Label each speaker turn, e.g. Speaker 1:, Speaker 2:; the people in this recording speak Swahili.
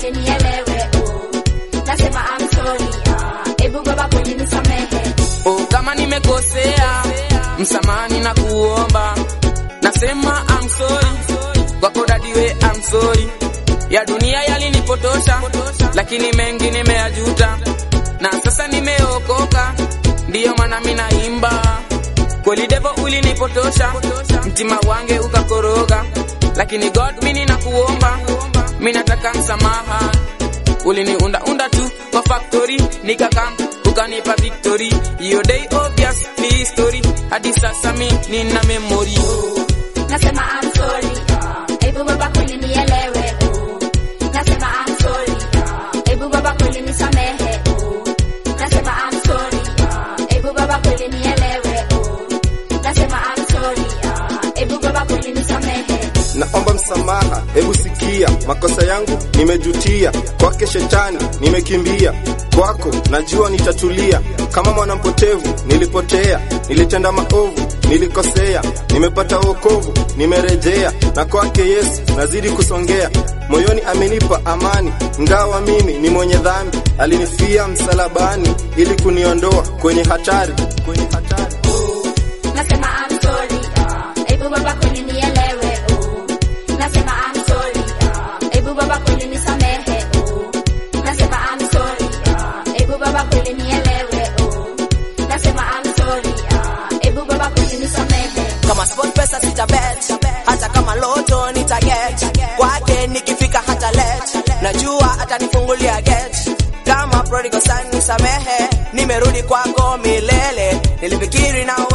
Speaker 1: kweli nielewe oh. Nasema I'm sorry ah. Ebu baba kweli nisamehe
Speaker 2: Oh, kama nimekosea msamani na kuomba, nasema I'm sorry kwako dadiwe, I'm sorry. Ya dunia yalinipotosha, lakini mengi nimeyajuta, na sasa nimeokoka, ndiyo maana mimi naimba. Kweli devo ulinipotosha, mtima wange ukakoroga, lakini God mimi nakuomba, mimi nataka msamaha. Uliniunda unda tu kwa factory, nikakam ukanipa victory. Hiyo day obvious ni history, hadi sasa mi nina memory.
Speaker 1: Nasema I'm sorry ah. Ebu baba kweli nielewe oh. Nasema I'm sorry ah. Ebu baba kweli nisamehe oh. Nasema I'm sorry ah. Ebu baba kweli nielewe oh. Nasema I'm sorry ah. Ebu baba kweli nisamehe
Speaker 3: naomba msamaha, hebu sikia makosa yangu nimejutia, kwake shetani nimekimbia, kwako najua nitatulia. Kama mwana mpotevu nilipotea, nilitenda maovu, nilikosea, nimepata wokovu, nimerejea, na kwake Yesu nazidi kusongea. Moyoni amenipa amani, ngawa mimi ni mwenye dhambi, alinifia msalabani ili kuniondoa kwenye hatari, kwenye hatari.
Speaker 1: Nasema I'm sorry ah. Ebu baba kweli nielewe oh. Nasema I'm sorry ah. Ebu baba kweli nisamehe oh. Nasema I'm sorry ah. Ebu baba kweli nielewe oh. Nasema I'm sorry ah. Ebu baba kweli nisamehe
Speaker 4: kama sport pesa sita bet hata kama loto nita get kwake nikifika hata let najua atanifungulia get kama prodigal son nisamehe nimerudi kwako milele nilifikiri na